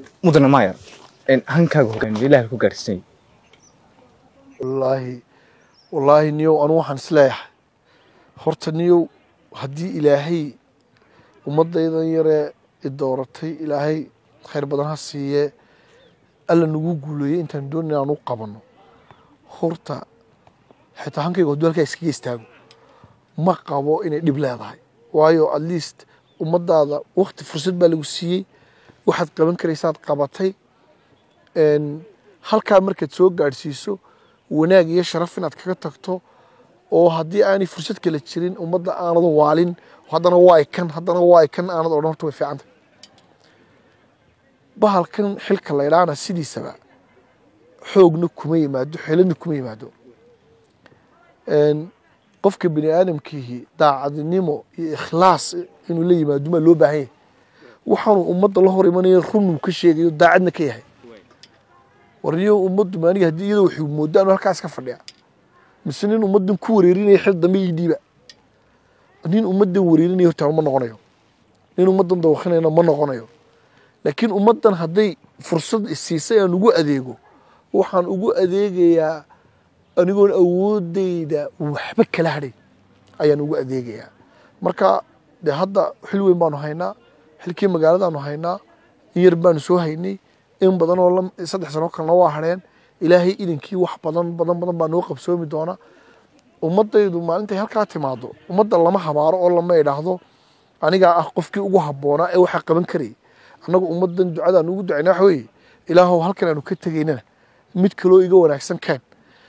mudane maayar hankaaga hogaamiye ilaah ku gaarsiinay wallaahi wallaahi niyow anu waxaan isleeyahay horta niyow haddii ilaahay ummadaydan yaree i dooratay ilaahay khayr badan ha siiyee alla nagu guuleeyey intaan doonay aan u qabanno horta xitaa hankayga hadduu halkaa iskaga istaago ma qabo inay dhib leedahay waayo at least ummadaada wakti fursad baa lagu siiyey waxaad qaban karaysaad qabatay halkaa markaad soo gaadhsiiso wanaag iyo sharaf inaad kaga tagto oo haddii aanay fursad kale jirin ummadda aanad waalin haddana waa kan haddana waa kan aanad odhan horta way fiicantay bahalkan xilka la idhaana sidiisaba xoogna kuma yimaado xeeladna kuma yimaado qofka bini aadamkiihi daacadnimo iyo ikhlaas inuu la yimaado maa loo baahan yahay waxaanu ummadda la hor imanaya runuu ka sheegayo daacadna ka yahay warniyo ummaddu maaniga haddii iyadoo waxuu moodaa anu halkaas ka fadhiya mise nin ummaddan ku wareerinaya xil dambe ii dhiiba nin ummaddan wareerinaya horta ma noqonayo nin ummaddan dawakhinayna ma noqonayo laakiin ummaddan hadday fursad isiisay aan ugu adeego waxaan ugu adeegayaa anigoon awoodeyda waxba kala hadhay ayaan ugu adeegayaa marka de hadda xil weyn baanu haynaa xilkii magaaladaanu haynaa in yar baanu soo haynay in badan oo saddex sano kalena waa hadheen ilaahay idinkii wax badan badan badan baa noo qabsoomi doona ummadaydu maalintay halkaa timaado ummadda lama habaaro oo lama idhaahdo anigaa ah qofkii ugu habboonaa ee waxaa qaban karayay annagu ummaddan ducadaan ugu ducayna waxa weeye ilaahow halkan aanu ka tegaynana mid kaloo iga wanaagsan keen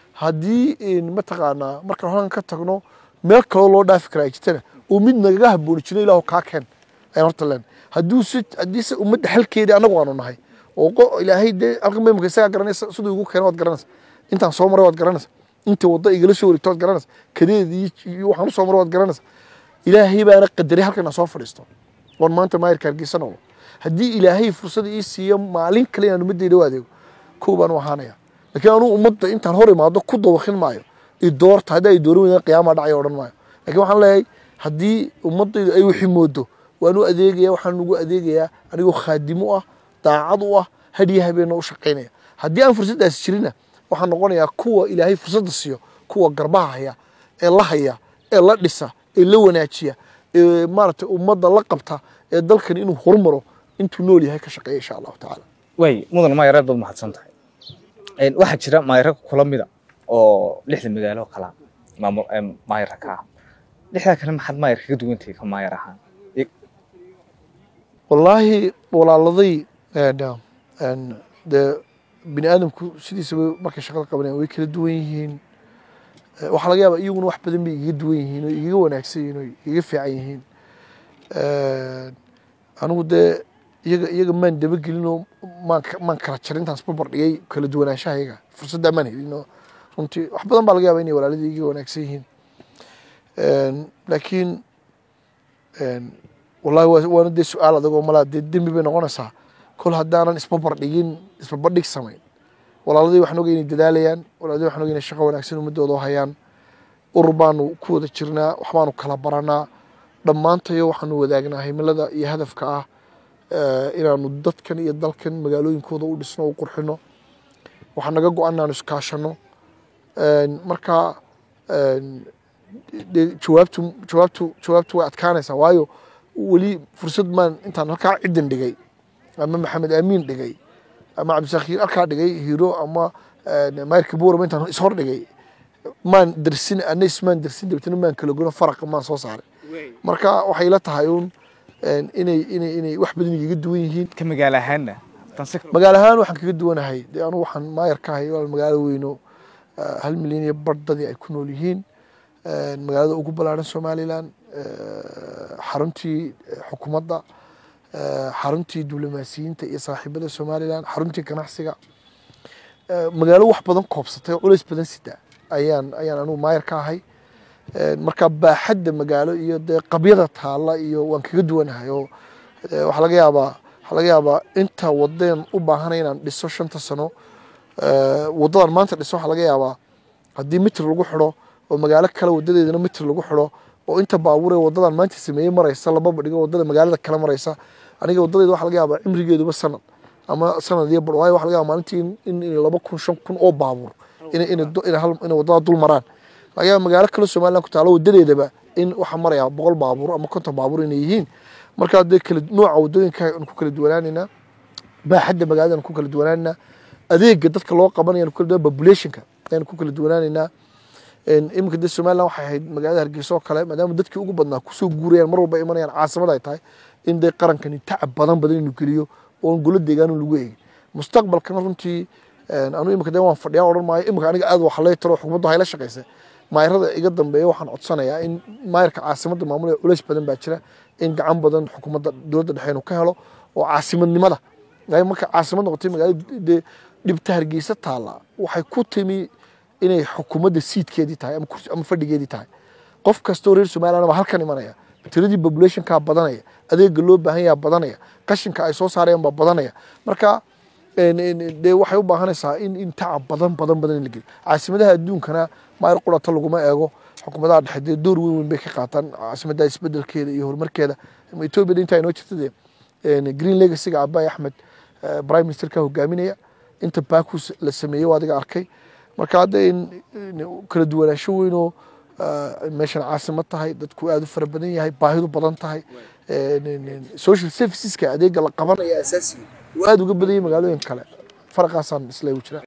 haddii mataqaanaa markaan halkan ka tagno meel kaloo loo dhaafi karaa ay jirtana oo mid nagaga habbooni jiro ilaahow kaa keen ayaan horta leen hadduu si haddiise ummadda xalkeedii annagu aanu nahay oo ilaahay dee halkan maymaka isagaa garanaysa siduu igu keena waad garanaysa intaan soo maray waad garanaysa inta wadda igala soo wareegto waad garanaysa kadeed iyo waxaan u soo maray waad garanaysa ilaahay baana qadaray halkan aan soo fadhiisto oon maanta maayirka hargeysa noqdo haddii ilaahay fursad ii siiyo maalin kale inaan ummadayda u adeego kow baan u ahaanaya laakiin anuu ummadda intaan hor imaado ku dawakin maayo i doorta haddii ay dooran weydaan qiyaamaa dhacaya odhan maayo lakiin waxaan leeyahay haddii ummadaydu ay wixii moodo waan u adeegaya waxaan ugu adeegayaa anigoo khaadimo ah daacad u ah hadhiya habeenna u shaqaynaya haddii aan fursaddaasi jirina waxaan noqonayaa kuwa ilaahay fursadda siiyo kuwa garbaha haya ee la haya ee la dhisa ee la wanaajiya ee maaragtay ummadda la qabta ee dalkan inuu horumaro intuu nool yahay ka shaqeeya insha allahu tacaala waay mudan maayar aad baad mahadsan tahay waxaa jira maayaro kula mida oo lixda magaalo kala maamul maayarka ka ah lixdaa kale maxaad maayar kaga duwan tahay ka maayar ahaan wallaahi walaaladay dee bini aadamku sidiisaba markay shaqada qabanayaan way kala duwan yihiin waxaa laga yaabaa iyaguna wax badan bay igaga duwan yihiin oo igaga wanaagsan yihiin oo igaga fiican yihiin anigu dee iyaga iyaga maan dabagelin oo maan maan kala jarin intaas barbar dhigay kala duwanaanshaha iyaga fursaddaa maan helin oo runtii wax badan baa laga yaabaa inay walaaladii igaga wanaagsan yihiin laakiin wallahi waana dee su-aal adagoo malaa dee dembi bay noqonaysaa kol haddaanan isbabar dhigin isbarbardhig samayn walaaladii waxaan ogay inay dadaalayaan walaaladii waxaan ogay inay shaqo wanaagsan ummadooda u hayaan urur baanu ku wada jirnaa waxbaanu kala baranaa dhammaantayo waxaanu wadaagnaa himilada iyo hadafka ah inaanu dadkan iyo dalkan magaalooyinkooda u dhisno u qurxino waxaa naga go-an inaanu iskaashano marka dee jawaabtu jawaabtu jawaabtu way adkaanaysaa waayo weli fursad maan intaan halkaa ciddan dhigay ama maxamed aamiin dhigay ama cabdisakiir halkaa dhigay hiro ama mayrka buurama intaan ishor dhigay maan dersin ana ismaan dersin dabetna maan kala gono faraqa maan soo saaray marka waxay la tahay uun inay inay inay wax badan igaga duwan yihiin ka magaalo ahaanna magaalo ahaan waxaan kaga duwanahay dee anugu waxaan maayar ka ahay walaal magaalo weyno hal milyan iyo bar dadii ay ku nool yihiin magaalada ugu ballaaran somalilan xaruntii xukuumadda xaruntii diblomaasiyiinta iyo saaxiibada somalilan xaruntii ganacsiga magaalo wax badan koobsatay oo culays badan sida ayaan ayaan anugu maayar ka ahay marka baaxadda magaalo iyo dee qabyada taalla iyo waan kaga duwanahay oo waxaa laga yaabaa waxaa laga yaabaa inta wadeen u baahanay inaan dhiso shanta sano waddadan maanta dhiso waxaa laga yaabaa haddii mitir lagu xidho oo magaalo kale wadadeedana mitir lagu xidho oo inta baabuur ee wadadan maanta sameeyey maraysa lababa dhigo wadada magaalada kale maraysa aniga wadadeyda waxaa laga yaabaa cimrigeeduba sanad ama sanad iyo bar waayo waxa laga yaaba maalintii in- in in laba kun shan kun oo baabuur inay inay du- inay hal- inay wadada dul maraan laga yaaba magaalo kale somaliland ku taalo wadadeedaba in waxaa maraya boqol baabuur ama konton baabuur inay yihiin marka dee kala nooca wadooyinka aan ku kala duwanaanaynaa baaxadda magaalada aan ku kala duwanaanaynaa adeega dadka loo qabanaya aan ku kala duwan populationka ayaan ku kala duwanaanaynaa Een, iminka dee somaliland waxay ahayd magaalada hargeysa oo kale maadaama dadkii ugu badnaa kusoo guurayaan mar walba imanayaan caasimad ay tahay in dee qarankani tacab badan badan inuu geliyo oon golo deegaanu lagu eegin mustaqbalkana runtii een, anu iminka dee waan fadhiyaa odhan maayo iminka aniga aad waxa lay taro xukuumaddu hayla shaqaysa maayarada iga dambeeya waxaan codsanayaa in maayarka caasimadda maamulaya culays badan baa jira in gacan badan xukuumadda dowladda dhexe inuu ka helo oo caasimadnimada waayo marka caasimad noqotay magaalada dee dhibta hargeysa taalla waxay ku timi inay xukuumadda siidkeedii tahay ama kursi- ama fadhigeedii tahay qof kastoo reer somaliland baa halkan imanaya tiradii populationkaa badanaya adeega loo baahan yaha badanaya qashinka ay soo saarayaan baa badanaya marka een, een, dee waxay u baahanaysaa in in tacab badan badan badan in la geliyo caasimadaha adduunkana maayar qurata laguma eego xukuumadaha dhexe dee door weyn weyn bay ka qaataan caasimadaha isbedelkeeda iyo horumarkeeda ama etoobiya intaa inoo jirta dee een, green legacyga abaay axmed eh, prime ministerka hogaaminaya inta baakus la sameeyey waa adiga arkay marka hadda in in kala duwanaansho weynoo eh, meeshan caasimad tahay dadku aad u fara badan yahay baahidu badan tahay een, een, een, social serviceska adeega la qabanaya asaasiga waa aad uga badan yahay magaalooyin kale faraqaasaan isla u jira